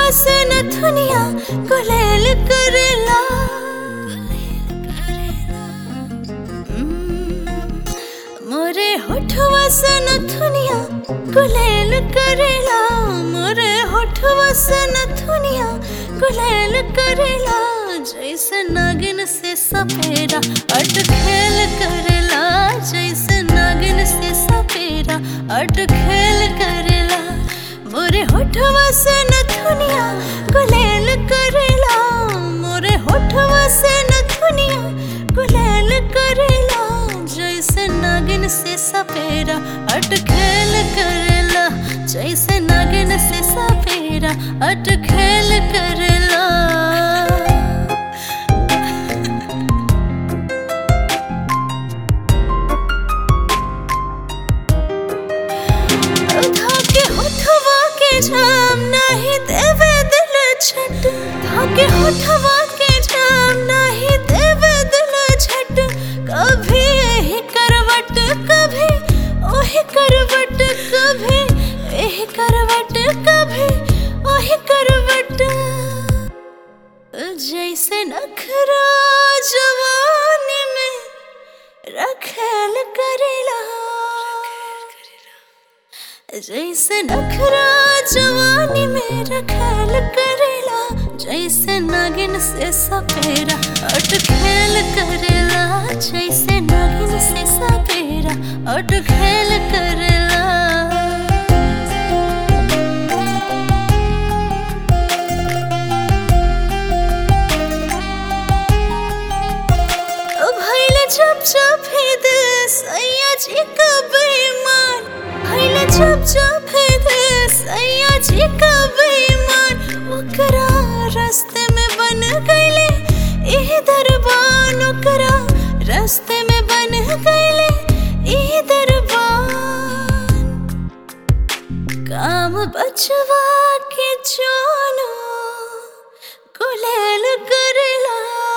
से नथुनिया गुलेल करेला मोरे होठवा से नथुनिया गुलेल करेला मोरे होठवा से नथुनिया गुलेल करेला जैसे नागिन से सपेरा अट खेल करेला जैसे नागिन से सपेरा अट खेल करेला मोरे होठवा से नथुनिया गुलेल करेला मोरे होठवा से नथुनिया गुलेल करेला जैसे नागिन से सपेरा अट खेल करेला जैसे नागिन से सपेरा अट खेल करेला धाके होठवा के जाम नहीं देवे दिल छट धाके होठवा के जाम नहीं देवे दिल छट कभी यही करवट कभी ओही करवट कभी यही करवट कभी ओही करवट जैसे नखरा जवानी में रखेल करेला जैसे नखरा जवानी में रखेल करेला जैसे नागिन से सपेरा अट खेल करेला जैसे नागिन से सपेरा अट खेल करेला भैल जब जब है दिल सैया जी का बेईमान भैल जब जब है दिल सैया जी का बेईमान ओकरा रास्ते में बन गईले एह दरबान ओकरा रास्ते में बन गईले एह दरबान काम बचवा के जानो गुलेल करेला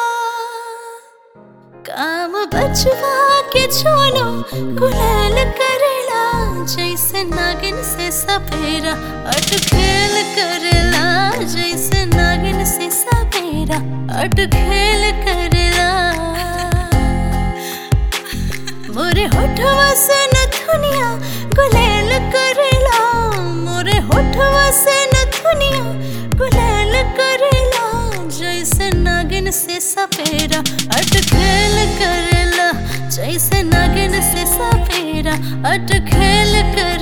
काम बचवा के छोनो गुलाल करेला जैसे नागिन से सपेरा अट खेल करेला जैसे नागिन से सपेरा अट खेल करेला मोरे होठवा से नथुनिया गुलेल करेला मोरे होठवा से नथुनिया गुलेल करेला जैसे नागिन से सपेरा अट खेल करेला जैसे नागिन से सपेरा अट खेल कर